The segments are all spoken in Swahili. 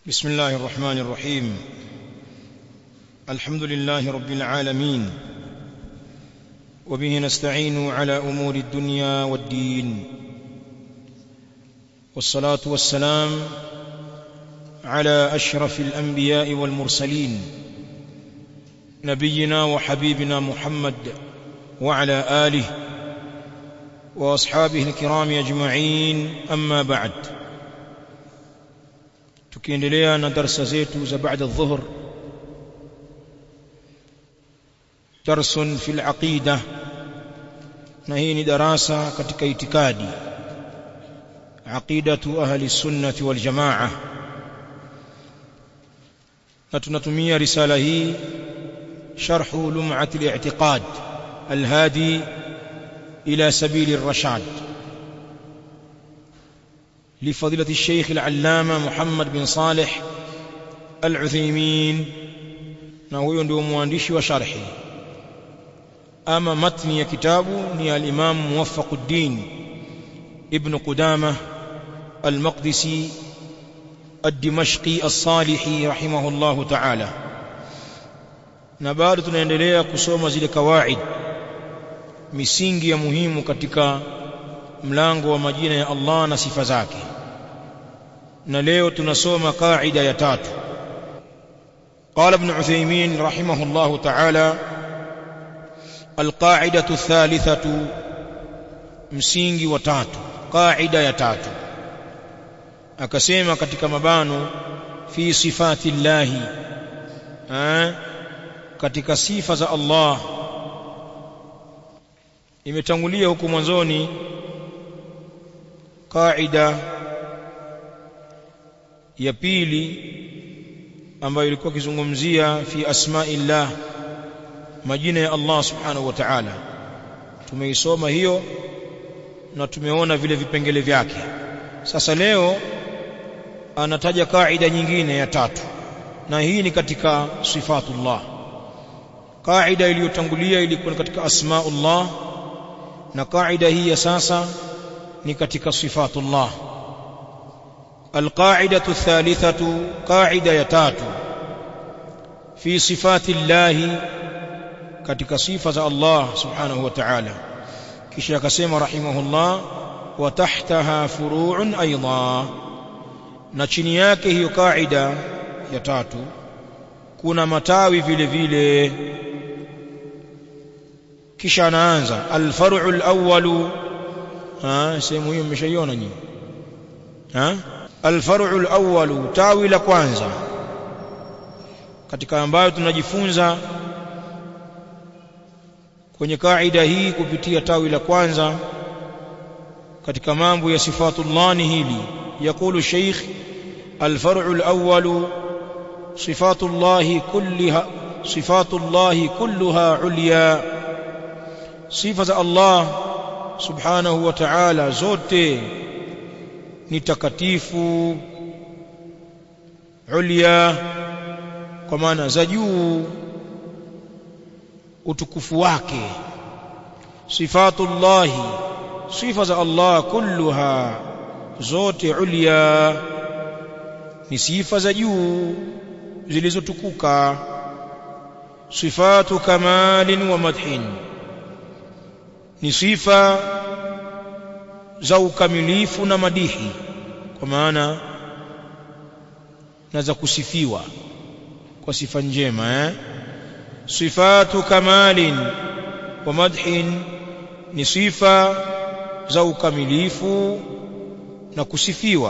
بسم الله الرحمن الرحيم الحمد لله رب العالمين وبه نستعين على امور الدنيا والدين والصلاه والسلام على اشرف الانبياء والمرسلين نبينا وحبيبنا محمد وعلى اله واصحابه الكرام اجمعين اما بعد tukiendelea na darasa zetu za baada adh-dhuhr darsun fil aqida na hii ni darasa katika itikadi aqidatu ahli sunnati wal jamaa na tunatumia risala hii sharhu lum'at al-i'tiqad al-hadi ila sabil ar-rashad لفضيلة الشيخ العلامة محمد بن صالح العثيمين na huyo ndio mwandishi wa sharhi ama matni ya kitabu ni al-Imam Muwaffaquddin Ibn Qudamah al-Maqdisi ad-Dimashqi as-Salihi rahimahullahu ta'ala na bado tunaendelea kusoma zile kawaid misingi ya muhimu katika mlango wa majina ya Allah na sifa zake na leo tunasoma kaida ya tatu قال ابن عثيمين رحمه الله تعالى القاعدة الثالثة msingi wa tatu qaida ya tatu akasema katika mabano fi sifati llahi katika sifa za Allah imetangulia huko mwanzoni qaida ya pili ambayo ilikuwa kizungumzia fi asma'illah majina ya Allah subhanahu wa ta'ala tumeisoma hiyo na tumeona vile vipengele vyake sasa leo anataja kaida nyingine ya tatu na hii ni katika sifatullah kaida iliyotangulia ilikuwa katika asmaullah na kaida hii ya sasa ni katika sifatullah القاعدة الثالثة قاعدة يتات في صفات الله katika sifa za Allah subhanahu wa ta'ala kisha akasema rahimahullah wa tahtaha furu'un aidha na chini yake hiyo kaida ya tatu kuna matawi vile vile kisha anaanza alfar'u alawwalu ah sehemu hiyo mmeshaiona nyinyi ah alfar'u alawwalu tawi la kwanza katika ambayo tunajifunza kwenye kaida hii kupitia tawi la kwanza katika mambo ya sifatullah ni hili yakulu sheikh alfar'u alawwalu sifatullah kullaha sifatullah kulluha ulya sifa za Allah subhanahu wa ta'ala zote ni takatifu ulya kwa maana za juu utukufu wake sifatullahi sifa za Allah kulluha zote ulya ni sifa za juu zilizotukuka sifatu kamalin wa madhin ni sifa za ukamilifu na madihi kwa maana na za kusifiwa kwa sifa njema eh sifatu kamalin wa madhin ni sifa za ukamilifu na kusifiwa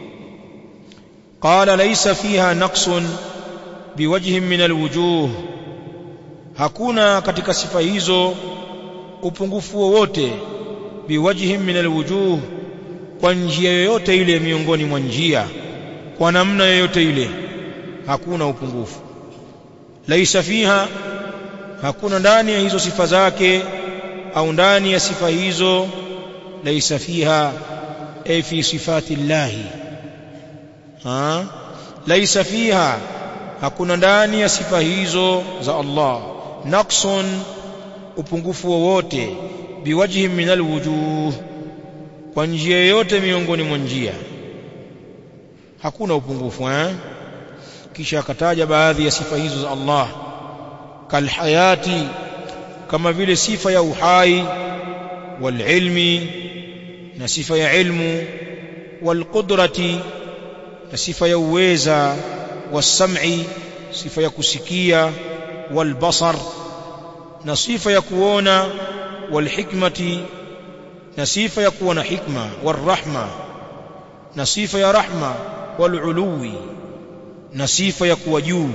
qala laysa fiha naqsun biwajhin min alwujuh hakuna katika sifa hizo upungufu wowote biwajhin min alwujuh kwa njia yoyote ile miongoni mwa njia kwa namna yoyote ile hakuna upungufu laisa fiha hakuna ndani ya hizo sifa zake au ndani ya sifa hizo laisa fiha ay fi sifati llahi ha laisa fiha hakuna ndani ya sifa hizo za Allah naqsun upungufu wowote biwajhi min alwujuh kwa njia yoyote miongoni mwa njia hakuna upungufu eh kisha akataja baadhi ya sifa hizo za Allah kalhayati kama vile sifa ya uhai walilmi na sifa ya ilmu walqudrati na sifa ya uweza wasam'i sifa ya kusikia walbasar na sifa ya kuona walhikmati na sifa ya kuwa na hikma warahma na sifa ya rahma waluluwi na sifa ya kuwa juu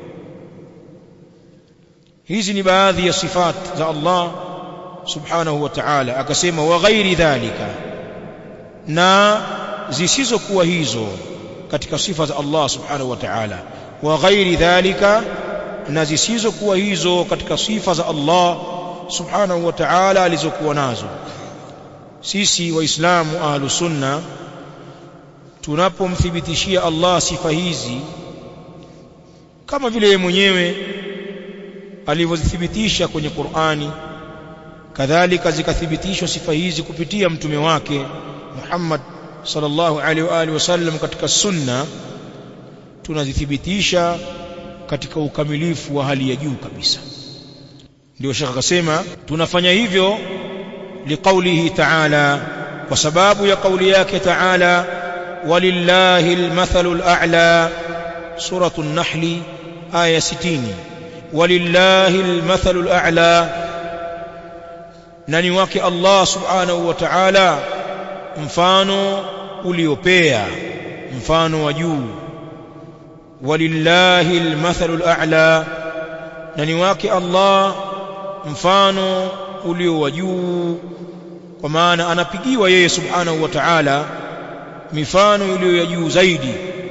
hizi ni baadhi ya sifat za Allah subhanahu wa ta'ala akasema wa ghairi dhalika na zisizokuwa hizo katika sifa za Allah subhanahu wa ta'ala wa ghairi dhalika na zisizokuwa hizo katika sifa za Allah subhanahu wa ta'ala alizokuwa nazo sisi waislamu ahlu sunna tunapomthibitishia Allah sifa hizi kama vile yeye mwenyewe alivyozithibitisha kwenye Qur'ani kadhalika zikathibitishwa sifa hizi kupitia mtume wake Muhammad sallallahu alaihi wa alihi wasallam katika sunna tunazithibitisha katika ukamilifu wa hali ya juu kabisa ndio shekha akasema tunafanya hivyo liqaulihi ta'ala kwa sababu ya kauli yake ta'ala walillahi almathalu al'a suratu an-nahl aya 60 walillahi almathalu al'a nani wake Allah subhanahu wa ta'ala mfano uliopea mfano wa juu walillahi almathalu al'a nani wake Allah mfano ulio wa juu kwa maana anapigiwa yeye subhanahu wa ta'ala mifano iliyo ya juu zaidi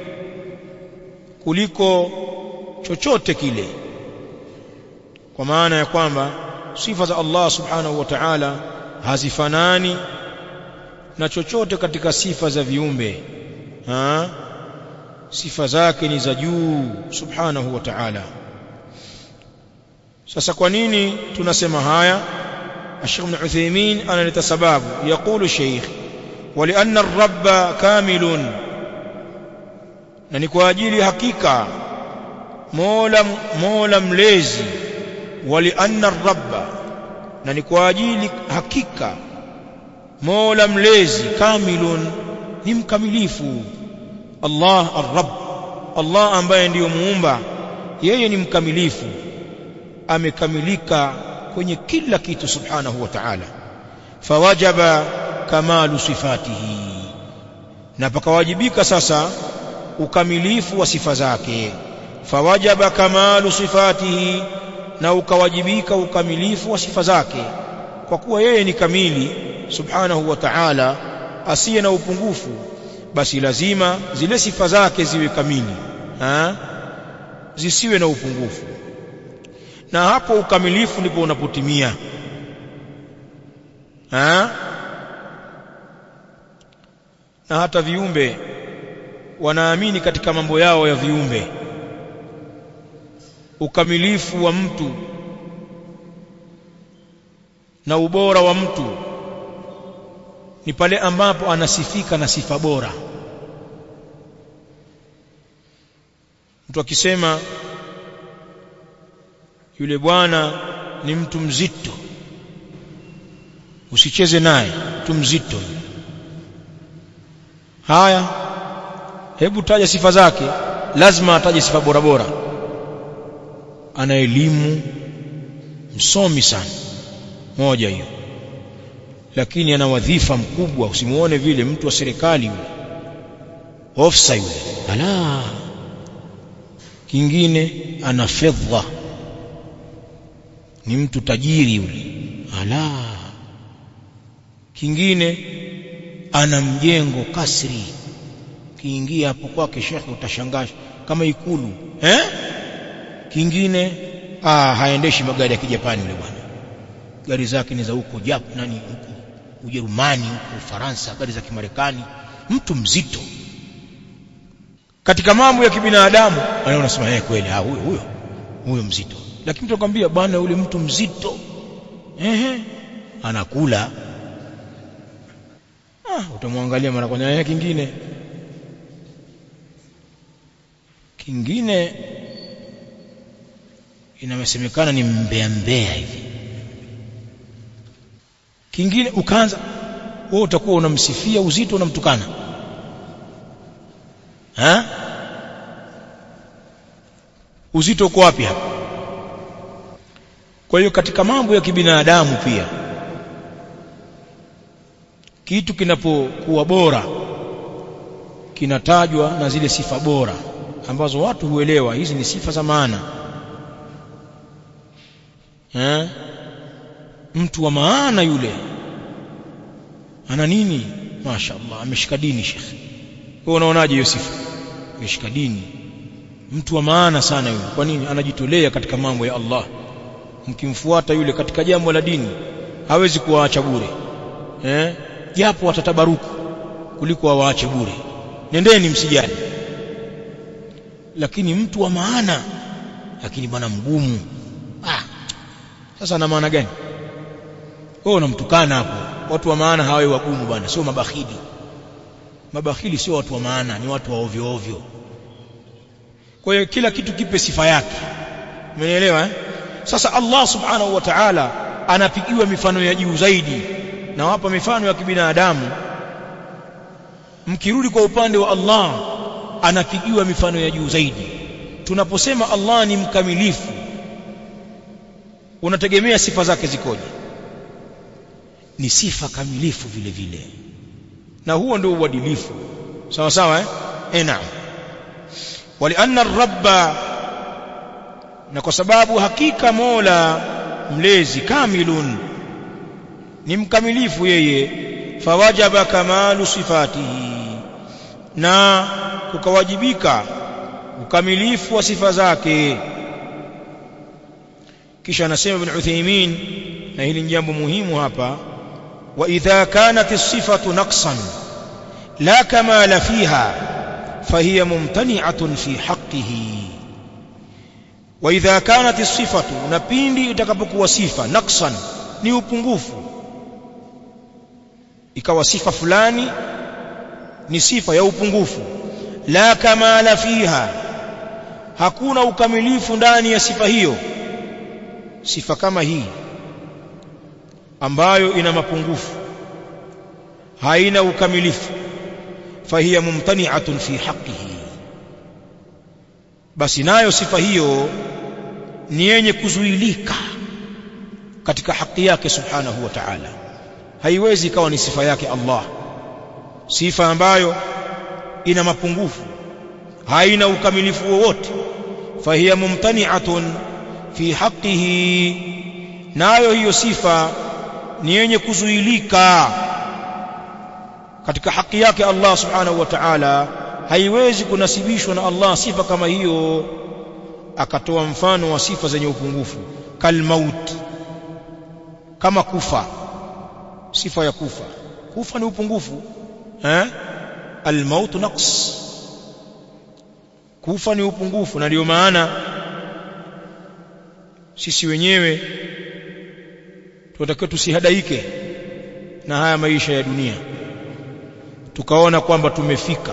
kuliko chochote kile kwa maana ya kwamba sifa za Allah subhanahu wa ta'ala hazifanani na chochote katika sifa za viumbe ha? sifa zake ni za juu subhanahu wa ta'ala sasa kwa nini tunasema haya الشيخ ابن عثيمين أنا لتسباب يقول الشيخ ولأن الرب كامل ننكو أجيلي حقيقة مولا مولا مليزي ولأن الرب ننكو أجيلي حقيقة مولا مليزي كامل نمكمليفو الله الرب الله ambaye ndiyo muumba yeye ni mkamilifu amekamilika kwenye kila kitu subhanahu wa ta'ala fawajaba kamalu sifatihi na pakawajibika sasa ukamilifu wa sifa zake fawajaba kamalu sifatihi na ukawajibika ukamilifu wa sifa zake kwa kuwa yeye ni kamili subhanahu wa ta'ala asiye na upungufu basi lazima zile sifa zake ziwe kamili ha? zisiwe na upungufu na hapo ukamilifu ndipo unapotimia ha? na hata viumbe wanaamini katika mambo yao ya viumbe ukamilifu wa mtu na ubora wa mtu ni pale ambapo anasifika na sifa bora mtu akisema yule bwana ni mtu mzito usicheze naye mtu mzito haya hebu taja sifa zake lazima ataje sifa bora bora ana elimu msomi sana moja hiyo lakini ana wadhifa mkubwa usimuone vile mtu wa serikali yule ofisa yule ala kingine ana fedha ni mtu tajiri yule ala kingine ana mjengo kasri kiingia hapo kwake shekhe utashangaa kama ikulu eh kingine ah haendeshi magari ya kijapani yule bwana gari zake ni za huko Jap nani huko Ujerumani huko Ufaransa gari za kimarekani mtu mzito katika mambo ya kibinadamu anaona unasema yeye kweli ah huyo huyo huyo mzito lakini tunakwambia bwana yule mtu mzito ehe anakula ah utamwangalia mara kwanza yeye kingine kingine inamesemekana ni mbea mbea hivi kingine ukaanza wewe utakuwa unamsifia uzito unamtukana ha uzito uko wapi hapa kwa hiyo katika mambo ya kibinadamu pia kitu kinapokuwa bora kinatajwa na zile sifa bora ambazo watu huelewa hizi ni sifa za maana eh mtu wa maana yule ana nini mashaallah ameshika dini shekhi wewe unaonaje hiyo sifa ameshika dini mtu wa maana sana yule kwa nini anajitolea katika mambo ya Allah mkimfuata yule katika jambo la dini hawezi kuwaacha bure eh japo watatabaruku kuliko awaache bure nendeni msijali lakini mtu wa maana lakini bwana mgumu ah sasa na maana gani wewe unamtukana hapo watu wa maana hawawi wagumu bwana sio mabakhili mabakhili sio watu wa maana ni watu wa ovyo ovyo kwa hiyo kila kitu kipe sifa yake umenielewa eh? sasa Allah subhanahu wa ta'ala anapigiwa mifano ya juu zaidi na wapa mifano ya kibinadamu mkirudi kwa upande wa Allah anapigiwa mifano ya juu zaidi tunaposema Allah ni mkamilifu unategemea sifa zake zikoje ni sifa kamilifu vile vile na huo ndio uadilifu sawa sawa eh eh naam walianna rabba na kwa sababu hakika Mola mlezi kamilun ni mkamilifu yeye fawajaba kamalu sifatihi na kukawajibika ukamilifu wa sifa zake kisha anasema ibn Uthaymeen na hili ni jambo muhimu hapa wa idha kanat as-sifatu naqsan la kamala fiha fahiya mumtani'atun fi haqqihi wa idha kanat as-sifatu na pindi itakapokuwa sifa naqsan ni upungufu ikawa sifa fulani ni sifa ya upungufu la kamala fiha hakuna ukamilifu ndani ya sifa hiyo sifa kama hii ambayo ina mapungufu haina ukamilifu fahiya mumtani'atun fi haqqihi basi nayo sifa hiyo ni yenye kuzuilika katika haki yake subhanahu wa ta'ala haiwezi ikawa ni sifa yake Allah sifa ambayo ina mapungufu haina ukamilifu wowote fahiya mumtani'atun fi haqqihi nayo hiyo sifa ni yenye kuzuilika katika haki yake Allah subhanahu wa ta'ala haiwezi kunasibishwa na Allah sifa kama hiyo akatoa mfano wa sifa zenye upungufu kalmaut kama kufa sifa ya kufa kufa ni upungufu eh almaut naqs kufa ni upungufu na ndio maana sisi wenyewe tunatakiwa tusihadaike na haya maisha ya dunia tukaona kwamba tumefika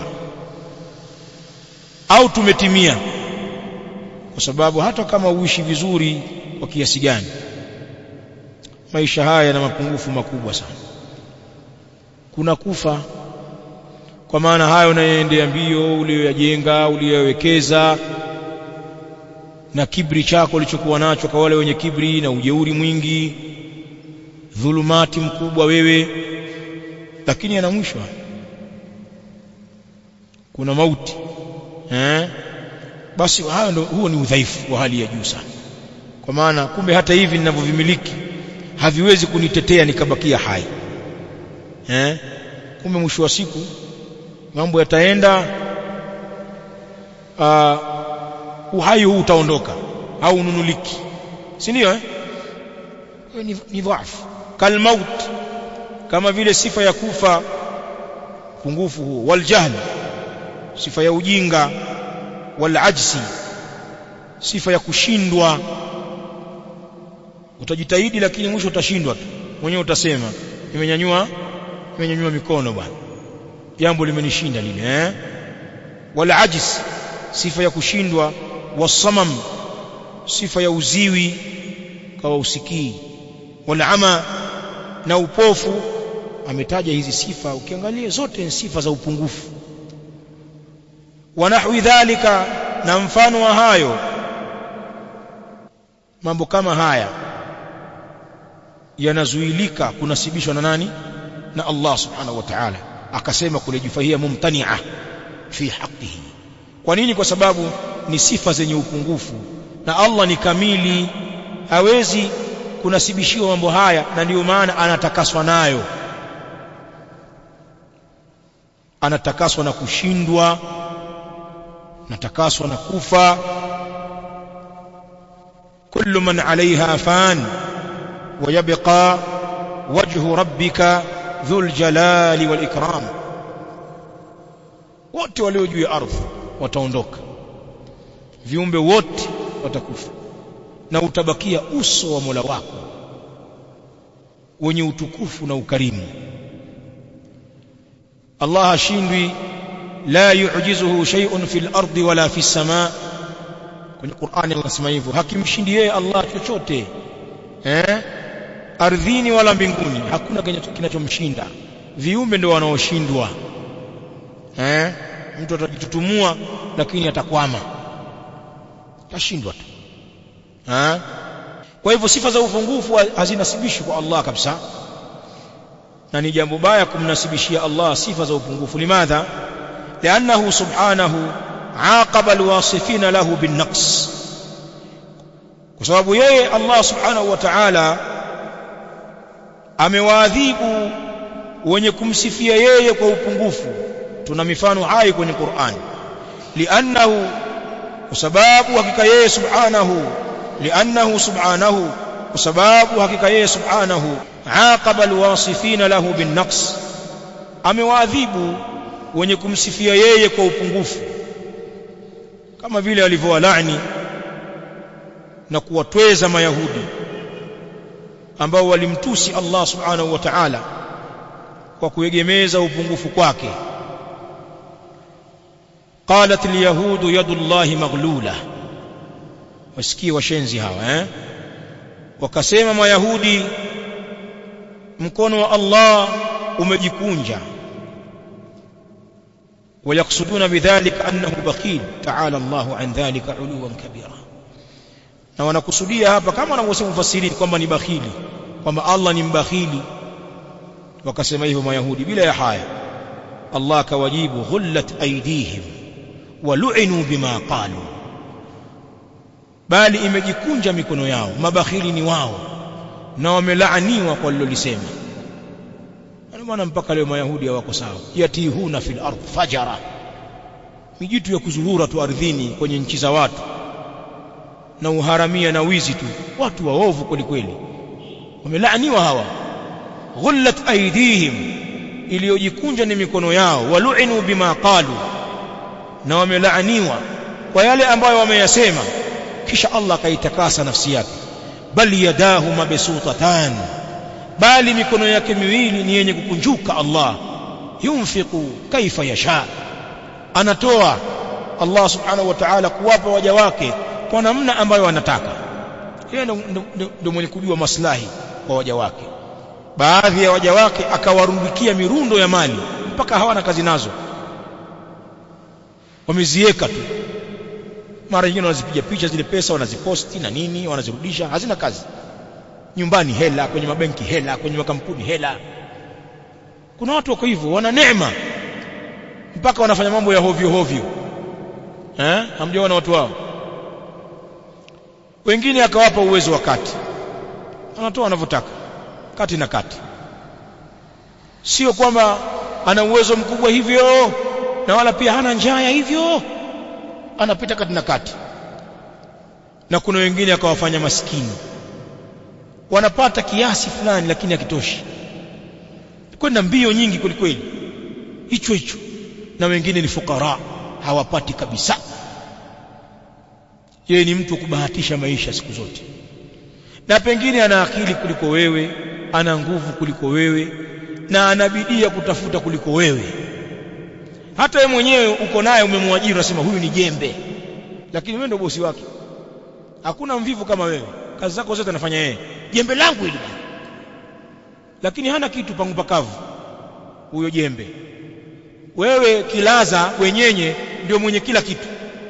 au tumetimia kwa sababu hata kama uishi vizuri kwa kiasi gani maisha haya yana mapungufu makubwa sana kuna kufa kwa maana hayo unayoendea mbio uliyoyajenga uliyoyawekeza na kibri chako ulichokuwa nacho kwa wale wenye kibri na ujeuri mwingi dhulumati mkubwa wewe lakini yana mwisho kuna mauti eh basi hayo ndo huo ni udhaifu wa hali ya juu sana kwa maana kumbe hata hivi ninavyovimiliki haviwezi kunitetea nikabakia hai eh kumbe mwisho wa siku mambo yataenda uh, uhai huu utaondoka au ununuliki si ndio eh ni, ni dhaifu kalmaut kama vile sifa ya kufa pungufu huo waljahl sifa ya ujinga walajzi sifa ya kushindwa utajitahidi lakini mwisho utashindwa tu mwenyewe utasema nimenyanyua nimenyanyua mikono bwana jambo limenishinda lile eh walajzi sifa ya kushindwa wasamam sifa ya uziwi kawa usikii walama na upofu ametaja hizi sifa ukiangalia zote ni sifa za upungufu wa nahwi dhalika na mfano wa hayo mambo kama haya yanazuilika kunasibishwa na nani na Allah subhanahu wa ta'ala akasema kule jufahia mumtani'a fi haqqihi kwa nini kwa sababu ni sifa zenye upungufu na Allah ni kamili hawezi kunasibishiwa mambo haya na ndiyo maana anatakaswa nayo anatakaswa na kushindwa anatakaswa na kufa kullu man alaiha fan ويبقى وجه ربك ذو الجلال والإكرام wote walio juu ya ardhi wataondoka viumbe wote watakufa na utabakia uso wa Mola wako wenye utukufu na ukarimu Allah hashindwi la yu'jizuhu shay'un fil ardi wala fis samaa kwenye Qur'ani anasema hivyo hakimshindi yeye Allah chochote eh ardhini wala mbinguni hakuna kinachomshinda viumbe ndio wanaoshindwa eh mtu atajitutumua lakini atakwama tashindwa tu eh kwa hivyo sifa za upungufu hazinasibishwi kwa Allah kabisa na ni jambo baya kumnasibishia Allah sifa za upungufu limadha li'annahu subhanahu عاقب الواصفين له بالنقص kwa sababu yeye Allah subhanahu wa ta'ala amewaadhibu wenye kumsifia yeye kwa upungufu tuna mifano hai kwenye Qur'an li'annahu kwa sababu hakika yeye subhanahu li'annahu subhanahu kwa sababu hakika yeye subhanahu aqaba alwasifina lahu binnaqs amewaadhibu wenye kumsifia yeye kwa upungufu kama vile alivyowalaani na kuwatweza mayahudi ambao walimtusi Allah subhanahu wa ta'ala kwa kuegemeza upungufu kwake qalat alyahudu yadullahi maghlula wasikie washenzi hawa eh wakasema mayahudi mkono wa Allah umejikunja ويقصدون بذلك أنه بخيل تعالى الله عن ذلك علوا كبيرا na wanakusudia hapa kama wanavyosema mfasiri kwamba ni bakhili kwamba Allah ni mbakhili wakasema hivyo mayahudi bila ya haya Allah akawajibu ghullat aydihim walu'inu bima qalu bali imejikunja mikono yao mabakhili ni wao na wamelaaniwa kwa lilolisema ndio maana mpaka leo mayahudi hawako sawa yatihuna fil ardh fajara mijitu ya kuzurura tu ardhini kwenye nchi za watu na uharamia na wizi tu watu waovu kweli kweli wamelaaniwa hawa ghullat aydihim iliyojikunja ni mikono yao walu'inu bima qalu na wamelaaniwa kwa yale ambayo wameyasema kisha Allah akaitakasa nafsi yake bal yadahu mabsutatan bali mikono yake miwili ni yenye kukunjuka Allah yunfiqu kaifa yasha anatoa Allah subhanahu wa ta'ala kuwapa waja wake kwa namna ambayo anataka yeye ndio mwenye kujua maslahi kwa waja wake baadhi ya waja wake akawarundikia mirundo ya mali mpaka hawana kazi nazo wamezieka tu mara nyingine wanazipiga picha zile pesa wanaziposti na nini wanazirudisha hazina kazi nyumbani hela kwenye mabenki hela kwenye makampuni hela kuna watu wako hivyo wana neema mpaka wanafanya mambo ya hovyo hovyo eh hamjaona watu wao wengine akawapa uwezo wa kati anatoa anavyotaka kati na kati sio kwamba ana uwezo mkubwa hivyo na wala pia hana njaa ya hivyo anapita kati na kati na kuna wengine akawafanya maskini wanapata kiasi fulani lakini hakitoshi kwenda mbio nyingi kwelikweli hicho hicho na wengine ni fukara hawapati kabisa yeye ni mtu kubahatisha maisha siku zote na pengine ana akili kuliko wewe ana nguvu kuliko wewe na anabidia kutafuta kuliko wewe hata wewe mwenyewe uko naye umemwajiri unasema huyu ni jembe lakini wewe ndio bosi wake hakuna mvivu kama wewe kazi zako zote anafanya yeye jembe langu hili lakini hana kitu pangu pakavu huyo jembe wewe kilaza wenyenye ndio mwenye kila kitu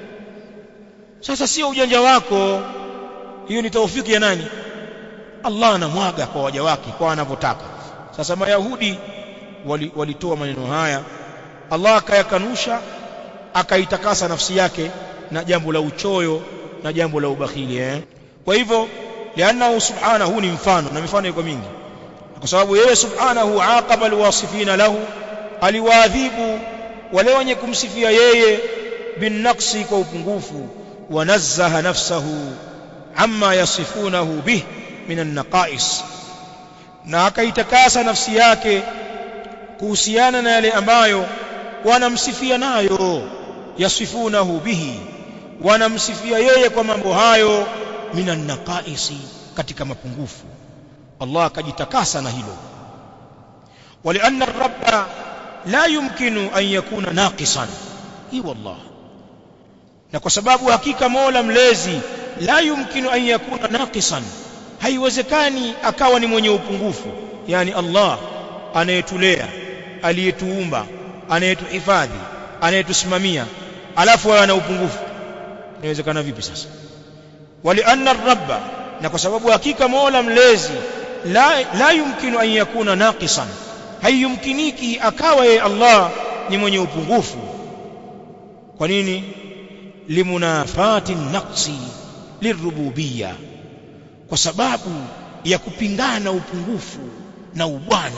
sasa sio ujanja wako hiyo ni taufiki ya nani Allah anamwaga kwa waja wake kwa anavyotaka sasa mayahudi walitoa wali maneno haya Allah akayakanusha akaitakasa nafsi yake na jambo la uchoyo na jambo la ubakhili eh kwa hivyo lianna subhanahu ni mfano na mifano iko mingi kwa sababu yeye subhanahu aqaba alwasifina lahu aliwaadhibu wale wenye kumsifia yeye binaqsi kwa upungufu wanazzaha nafsahu amma yasifunahu bih min an-naqais na akaitakasa nafsi yake kuhusiana na yale ambayo wanamsifia nayo yasifunahu bihi wanamsifia yeye kwa mambo hayo minan naqaisi katika mapungufu Allah akajitakasa na hilo walianna rabba la yumkinu an yakuna naqisan hi wallah na kwa sababu hakika Mola mlezi la yumkinu an yakuna naqisan haiwezekani akawa ni mwenye upungufu yani Allah anayetulea aliyetuumba anayetuhifadhi anayetusimamia alafu awe ana upungufu inawezekana vipi sasa walianna rabba na kwa sababu hakika Mola mlezi la, la yumkinu an yakuna naqisan haiyumkiniki akawa yeye Allah ni mwenye upungufu kwa nini limunafati naqsi lirububiyya kwa sababu ya kupingana upungufu na ubwana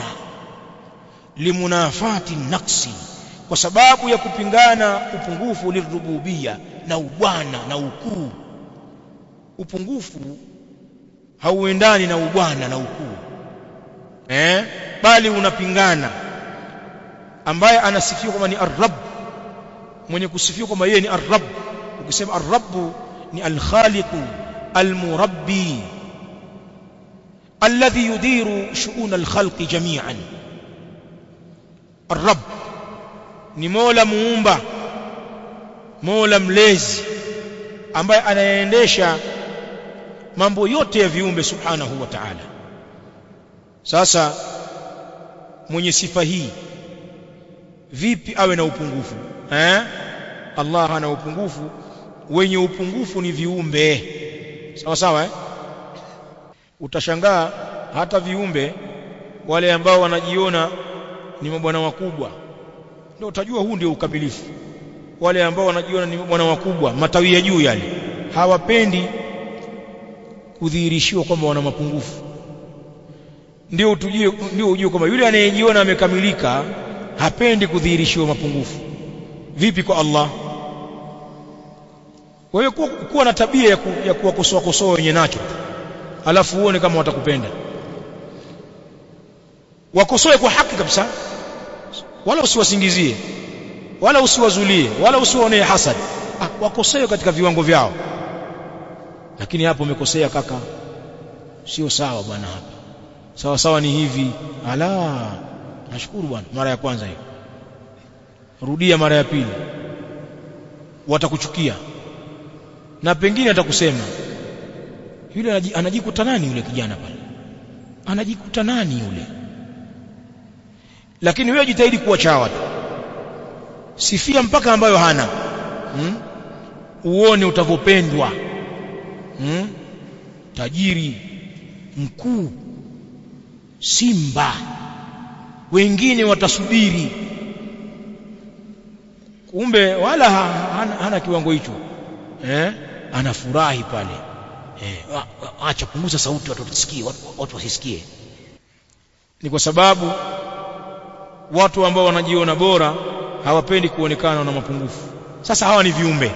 limunafati naqsi kwa sababu ya kupingana upungufu lirububiyya na ubwana na ukuu upungufu hauendani na ubwana na ukuu eh bali unapingana ambaye anasifiwa kwamba ni ar-rabb mwenye kusifiwa kwamba yeye ni ar-rabb ukisema ar-rabb ni al-khaliq al-murabbi alladhi yudiru shu'un al-khalqi jami'an ar-rabb ni mola muumba mola mlezi ambaye anayeendesha mambo yote ya viumbe subhanahu wa ta'ala sasa mwenye sifa hii vipi awe na upungufu eh Allah hana upungufu wenye upungufu ni viumbe sawa sawa eh utashangaa hata viumbe wale ambao wanajiona ni mabwana wakubwa ndio utajua huu ndio ukamilifu wale ambao wanajiona ni mabwana wakubwa matawi ya juu yale hawapendi kudhihirishiwa kwamba wana mapungufu ndio utujue ndio ujue kwamba yule anayejiona amekamilika hapendi kudhihirishiwa mapungufu vipi kwa Allah wewe kuwa, kuwa na tabia ya, ku, ya kuwakosoa kosoa wenye nacho alafu uone kama watakupenda wakosoe kwa haki kabisa wala usiwasingizie wala usiwazulie wala usiwaonee hasad ah, wakosoe katika viwango vyao lakini hapo umekosea kaka sio sawa bwana hapa sawa sawa ni hivi ala nashukuru bwana mara ya kwanza hiyo rudia mara ya pili watakuchukia na pengine atakusema yule anajikuta nani yule kijana pale anajikuta nani yule lakini wewe jitahidi kuwa chawa tu sifia mpaka ambayo hana hmm? uone utavopendwa hmm? tajiri mkuu simba wengine watasubiri kumbe wala hana, hana kiwango hicho eh anafurahi pale eh acha punguza sauti watu wasisikie watu, watu wasisikie ni kwa sababu watu ambao wanajiona bora hawapendi kuonekana na mapungufu sasa hawa ni viumbe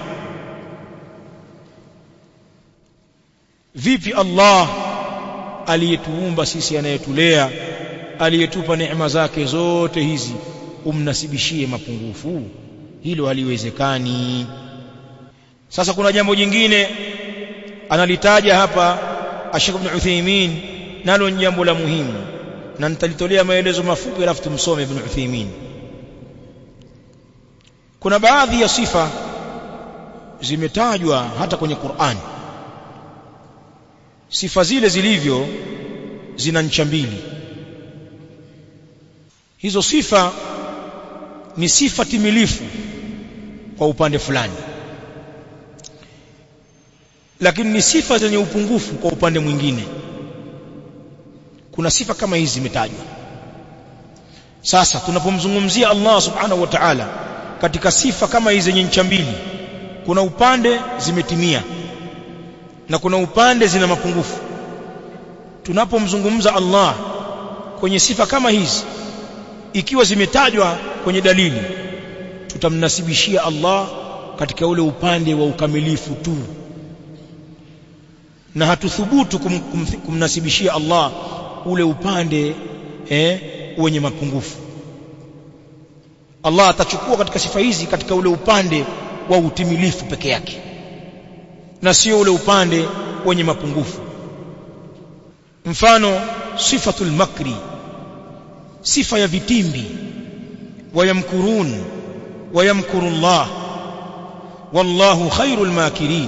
vipi Allah aliyetuumba sisi anayetulea aliyetupa neema zake zote hizi umnasibishie mapungufu hilo haliwezekani sasa kuna jambo jingine analitaja hapa Sheikh Ibn Uthaymeen nalo ni jambo la muhimu na nitalitolea maelezo mafupi alafu tumsome Ibn Uthaymeen kuna baadhi ya sifa zimetajwa hata kwenye Qur'an sifa zile zilivyo zina ncha mbili hizo sifa ni sifa timilifu kwa upande fulani lakini ni sifa zenye upungufu kwa upande mwingine kuna sifa kama hizi zimetajwa sasa tunapomzungumzia Allah subhanahu wa ta'ala katika sifa kama hizi zenye ncha mbili kuna upande zimetimia na kuna upande zina mapungufu tunapomzungumza Allah kwenye sifa kama hizi ikiwa zimetajwa kwenye dalili tutamnasibishia Allah katika ule upande wa ukamilifu tu na hatuthubutu kum, kum, kumnasibishia Allah ule upande eh, wenye mapungufu Allah atachukua katika sifa hizi katika ule upande wa utimilifu peke yake na sio ule upande wenye mapungufu mfano sifatul makri sifa ya vitimbi wayamkurun wayamkuru Allah wallahu khairul makirin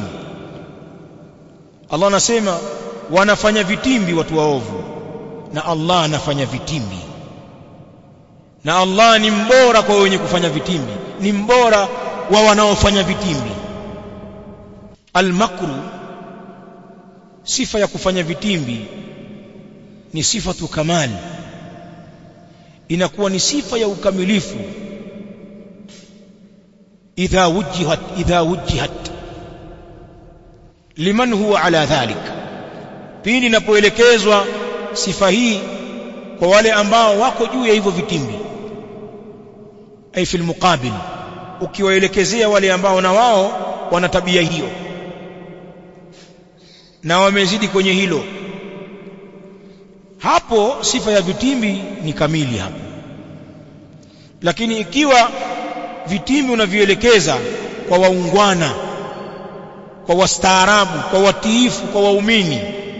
Allah anasema wanafanya vitimbi watu waovu na Allah anafanya vitimbi na Allah ni mbora kwa wenye kufanya vitimbi ni mbora wa wanaofanya vitimbi almakru sifa ya kufanya vitimbi ni sifatu kamali inakuwa ni sifa ya ukamilifu idha wujihat idha wujihat liman huwa ala dhalik pindi inapoelekezwa sifa hii kwa wale ambao wako juu ya hivyo vitimbi ay fil muqabil ukiwaelekezea wale ambao na wao wana tabia hiyo na wamezidi kwenye hilo hapo sifa ya vitimbi ni kamili hapo lakini ikiwa vitimbi unavielekeza kwa waungwana kwa wastaarabu kwa watiifu kwa waumini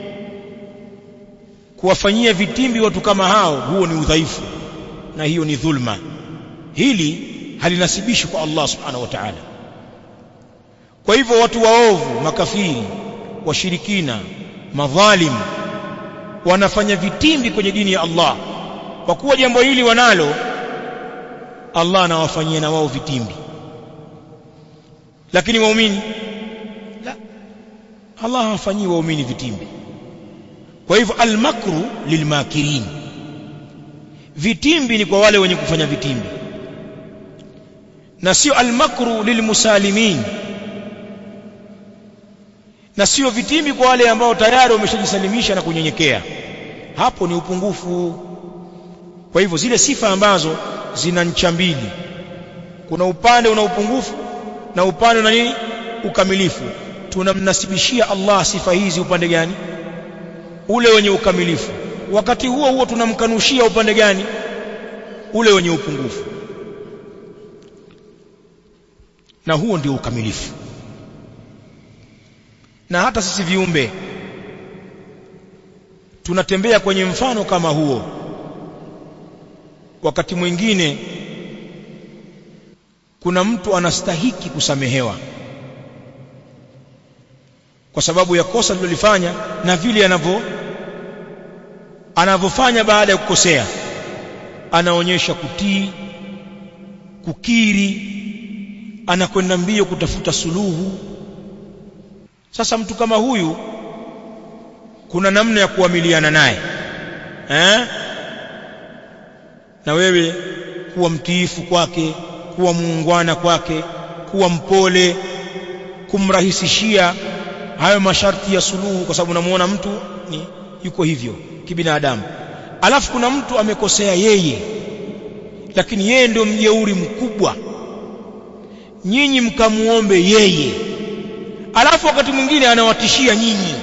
kuwafanyia vitimbi watu kama hao huo ni udhaifu na hiyo ni dhulma hili halinasibishi kwa Allah subhanahu wa ta'ala kwa hivyo watu waovu makafiri washirikina madhalim wanafanya vitimbi kwenye dini ya Allah kwa kuwa jambo hili wanalo Allah anawafanyia na wao vitimbi lakini waumini la Allah hawafanyii waumini vitimbi kwa hivyo almakru lilmakirin vitimbi ni kwa wale wenye kufanya vitimbi na sio almakru lilmusalimin na sio vitimbi kwa wale ambao tayari wameshajisalimisha na kunyenyekea hapo ni upungufu kwa hivyo zile sifa ambazo zina ncha mbili kuna upande una upungufu na upande una nini ukamilifu tunamnasibishia Allah sifa hizi upande gani ule wenye ukamilifu wakati huo huo tunamkanushia upande gani ule wenye upungufu na huo ndio ukamilifu na hata sisi viumbe tunatembea kwenye mfano kama huo wakati mwingine kuna mtu anastahiki kusamehewa kwa sababu ya kosa lilolifanya na vile anavyo anavyofanya baada ya kukosea anaonyesha kutii kukiri anakwenda mbio kutafuta suluhu sasa mtu kama huyu kuna namna ya kuamiliana naye eh na wewe kuwa mtiifu kwake kuwa muungwana kwake kuwa mpole kumrahisishia hayo masharti ya suluhu kwa sababu unamuona mtu ni yuko hivyo kibinadamu alafu kuna mtu amekosea yeye lakini yeye ndio mjeuri mkubwa nyinyi mkamuombe yeye alafu wakati mwingine anawatishia nyinyi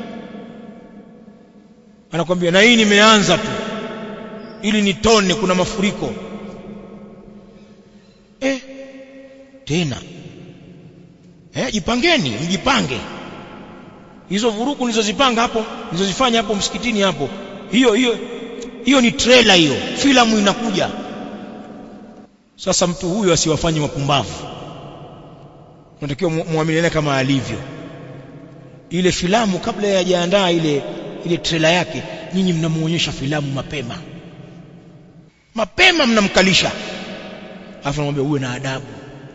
anakwambia na hii nimeanza tu ili nitone kuna mafuriko eh tena eh jipangeni mjipange hizo vurugu nilizozipanga hapo nilizozifanya hapo msikitini hapo hiyo hiyo hiyo ni trailer hiyo filamu inakuja sasa mtu huyu asiwafanye wapumbavu unatakiwa muamiliane kama alivyo ile filamu kabla ya hajaandaa ile ile trailer yake nyinyi mnamuonyesha filamu mapema mapema mnamkalisha alafu namwambia uwe na adabu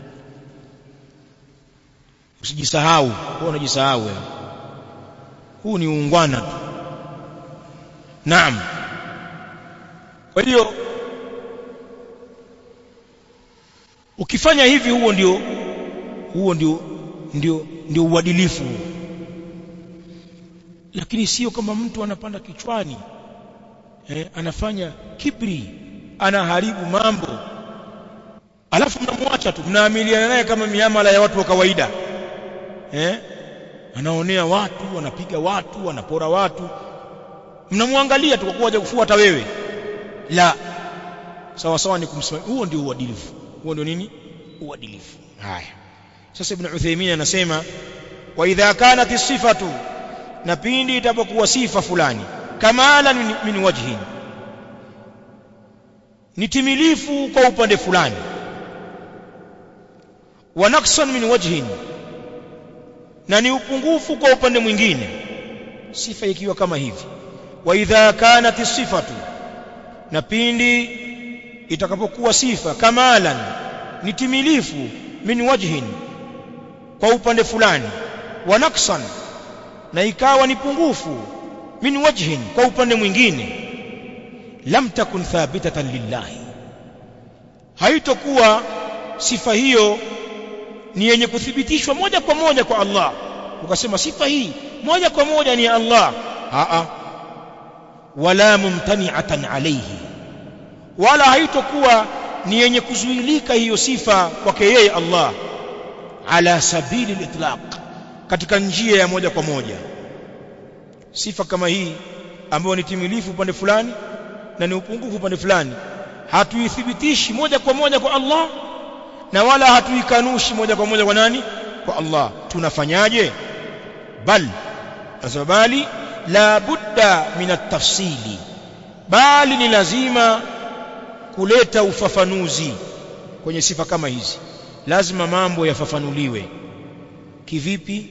usijisahau wewe unajisahau wewe huu ni uungwana tu naam kwa hiyo ukifanya hivi huo ndio huo ndio ndio ndio uadilifu lakini sio kama mtu anapanda kichwani eh, anafanya kibri anaharibu mambo alafu mnamwacha tu mnaamiliana naye kama miamala ya watu wa kawaida eh anaonea watu anapiga watu anapora watu mnamwangalia tu kwa kuwa kufuata wewe la sawa sawa ni kumsimamia huo ndio uadilifu huo ndio nini uadilifu haya sasa ibn Uthaymeen anasema wa idha kanat sifatu na pindi itapokuwa sifa fulani kamala min wajhin ni timilifu kwa upande fulani wa naqsan min wajhin na ni upungufu kwa upande mwingine sifa ikiwa kama hivi wa idha kanat sifatu na pindi itakapokuwa sifa kamalan ni timilifu min wajhin kwa upande fulani wa naqsan na ikawa ni pungufu min wajhin kwa upande mwingine lam takun thabitatan lillahi haitokuwa sifa hiyo ni yenye kuthibitishwa moja kwa moja kwa Allah ukasema sifa hii moja kwa moja ni Allah a a wala mumtani'atan alayhi wala haitokuwa ni yenye kuzuilika hiyo sifa kwake yeye Allah ala sabili al-itlaq katika njia ya moja kwa moja sifa kama hii ambayo ni timilifu upande fulani na ni upungufu upande fulani hatuithibitishi moja kwa moja kwa Allah na wala hatuikanushi moja kwa moja kwa nani kwa Allah tunafanyaje bal bali la budda min at-tafsili bali ni lazima kuleta ufafanuzi kwenye sifa kama hizi lazima mambo yafafanuliwe kivipi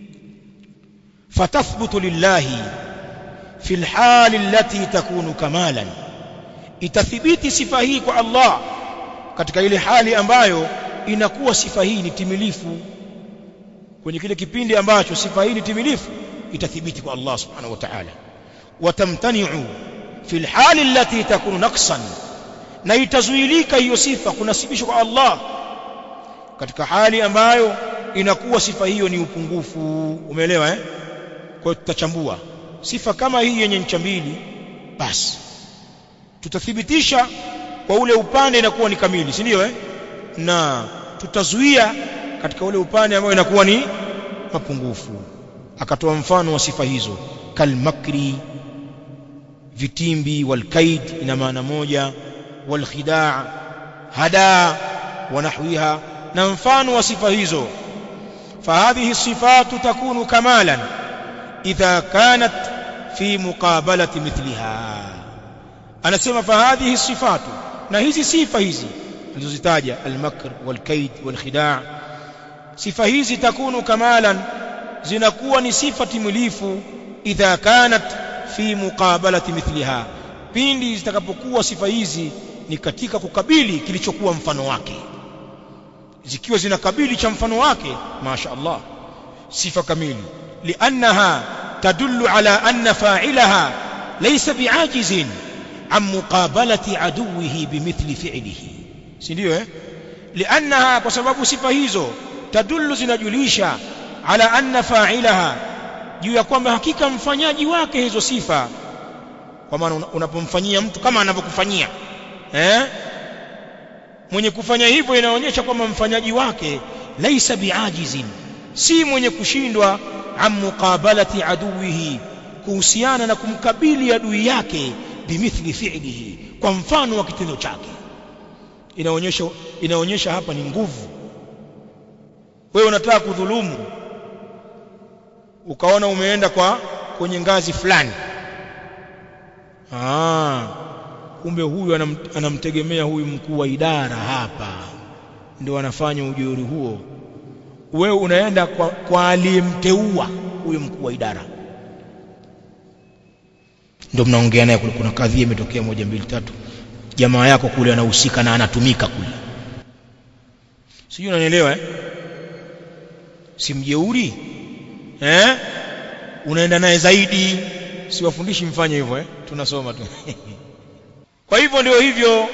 fatathbutu lillahi fi alhali allati takunu kamalan itathibiti sifa hii kwa Allah katika ile hali ambayo inakuwa sifa hii ni timilifu kwenye kile kipindi ambacho sifa hii ni timilifu itathibiti kwa Allah subhanahu wa ta'ala watamtani'u fi alhali allati takunu naqsan na itazuilika hiyo sifa kunasibishwa kwa Allah katika hali ambayo inakuwa sifa hiyo ni upungufu umeelewa eh kwa hiyo tutachambua sifa kama hii yenye ncha mbili basi tutathibitisha kwa ule upande inakuwa ni kamili si ndio eh na tutazuia katika ule upande ambao inakuwa ni mapungufu akatoa mfano wa sifa hizo kalmakri vitimbi walkaid ina maana moja walkhidaa hada wa nahwiha na mfano wa sifa hizo فهذه الصفات تكون كمالا إذا كانت في مقابلة مثلها أنا سمى فهذه الصفات نهيزي صفة هذه الزتاجة المكر والكيد والخداع صفة هذه تكون كمالا زنكون صفة مليف إذا كانت في مقابلة مثلها pindi zitakapokuwa sifa hizi ni katika kukabili kilichokuwa mfano wake zikiwa zinakabili cha mfano wake masha Allah sifa kamili liannaha tadullu ala anna fa'ilaha laysa bi'ajizin an muqabalati aduwihi bimithli fi'lihi si ndio eh liannaha kwa sababu sifa hizo tadullu zinajulisha ala anna fa'ilaha juu ya kwamba hakika mfanyaji wake hizo sifa kwa maana unapomfanyia mtu kama anavyokufanyia eh mwenye kufanya hivyo inaonyesha kwamba mfanyaji wake laisa biajizin si mwenye kushindwa an muqabalati aduwihi kuhusiana na kumkabili adui yake bimithli fi'lihi kwa mfano wa kitendo chake inaonyesha inaonyesha hapa ni nguvu wewe unataka kudhulumu ukaona umeenda kwa kwenye ngazi fulani ah kumbe huyu anam, anamtegemea huyu mkuu wa idara hapa ndio anafanya ujeuri huo wewe unaenda kwa, kwa aliyemteua huyo mkuu wa idara ndio mnaongea naye kule kuna kadhia imetokea moja mbili tatu jamaa yako kule anahusika na anatumika kule sijui unanielewa eh si mjeuri eh unaenda naye zaidi siwafundishi mfanye hivyo eh tunasoma tu kwa hivyo ndio hivyo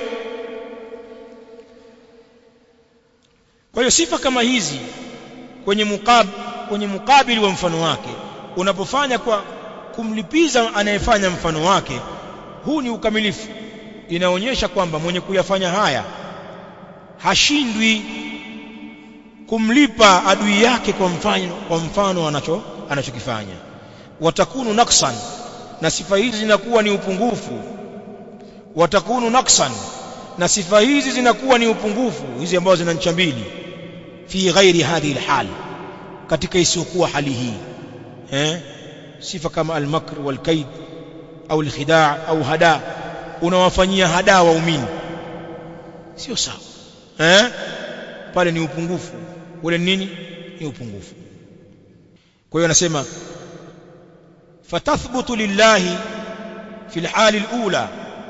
kwa hiyo sifa kama hizi kwenye mukab kwenye mukabili wa mfano wake unapofanya kwa kumlipiza anayefanya mfano wake huu ni ukamilifu inaonyesha kwamba mwenye kuyafanya haya hashindwi kumlipa adui yake kwa mfano kwa mfano anacho anachokifanya watakunu naksan na sifa hizi zinakuwa ni upungufu watakunu naksan na sifa hizi zinakuwa ni upungufu hizi ambazo zina ncha mbili fi ghairi hadhihi alhal katika isiyokuwa hali hii eh sifa kama almakr walkaid au alkhidaa au hada unawafanyia hada waumini sio sawa eh pale ni upungufu ule nini ni upungufu kwa hiyo anasema fatathbutu lillahi fi alhali alula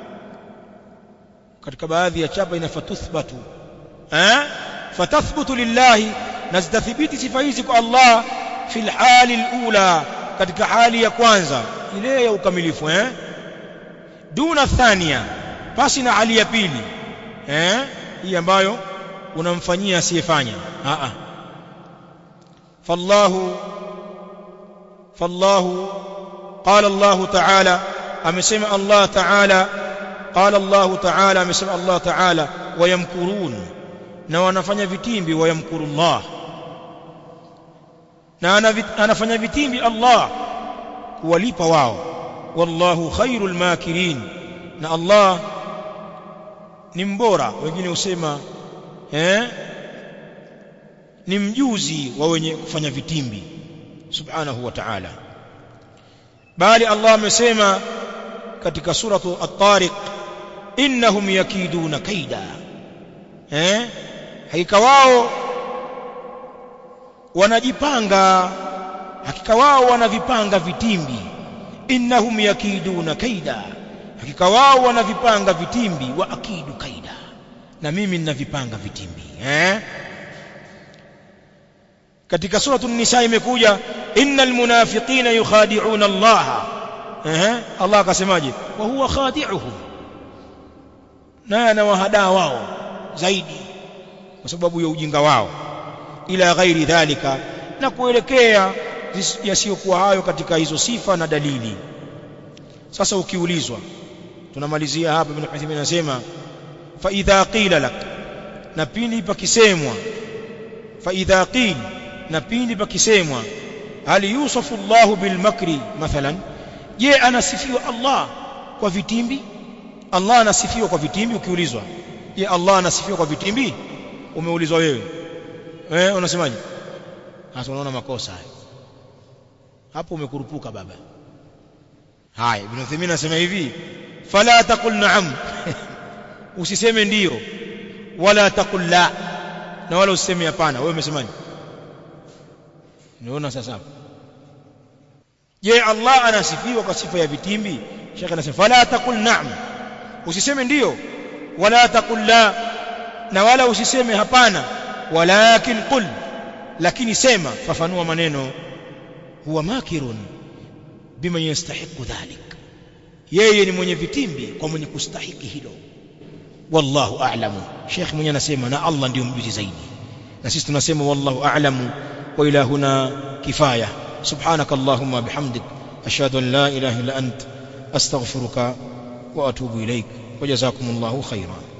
katika baadhi ya chapa ina fatuthbatu eh fatathbutu lillahi na zitathibiti sifa hizi kwa Allah fi alhali alula katika hali ya kwanza ile ya ukamilifu eh duna thania pasi na hali ya pili eh hii ambayo unamfanyia asiyefanya a a fallahu fallahu qala Allah ta'ala amesema Allah ta'ala qala Allah ta'ala amesema Allah ta'ala wayamkurun na wanafanya vitimbi wayamkuru Allah na anafanya vitimbi Allah kuwalipa wao wallahu khairul makirin na Allah ni mbora wengine husema eh ni mjuzi wa wenye kufanya vitimbi subhanahu wa ta'ala bali Allah amesema katika suratu at-tariq innahum yakiduna kaida eh hakika wao wanajipanga hakika wao wanavipanga vitimbi innahum yakiduna kaida hakika wao wanavipanga vitimbi wa akidu kaida na mimi ninavipanga vitimbi eh katika suratu an-nisa imekuja innal munafiqina yukhadi'una Allah eh Allah akasemaje wa huwa khadi'uhum na anawahadaa wao zaidi kwa sababu ya ujinga wao ila ghairi dhalika na kuelekea yasiyokuwa hayo katika hizo sifa na dalili sasa ukiulizwa tunamalizia hapa ibn Uthaymeen anasema fa idha qila lak na pindi pakisemwa fa idha qil na pindi pakisemwa hal yusafu Allah bil makri mathalan je anasifiwa Allah kwa vitimbi Allah anasifiwa kwa vitimbi ukiulizwa je Allah anasifiwa kwa vitimbi umeulizwa wewe eh unasemaje hasa unaona makosa hayo hapo umekurupuka baba haya ibn Uthaymeen anasema hivi fala taqul na'am usiseme ndiyo wala taqul la na wala usiseme hapana wewe umesemaje niona sasa je Allah anasifiwa kwa sifa ya vitimbi shekhe anasema fala taqul na'am usiseme ndiyo wala taqul la na wala usiseme hapana walakin qul lakini sema fafanua maneno huwa makirun biman yastahiqu dhalik yeye ni mwenye vitimbi kwa mwenye kustahiki hilo wallahu a'lamu sheikh mwenye anasema na Allah ndio mjuzi zaidi na sisi tunasema wallahu a'lamu wa ila huna kifaya subhanak allahumma bihamdik ashhadu an la ilaha illa ant astaghfiruka wa atubu ilaik wa jazakumullahu khairan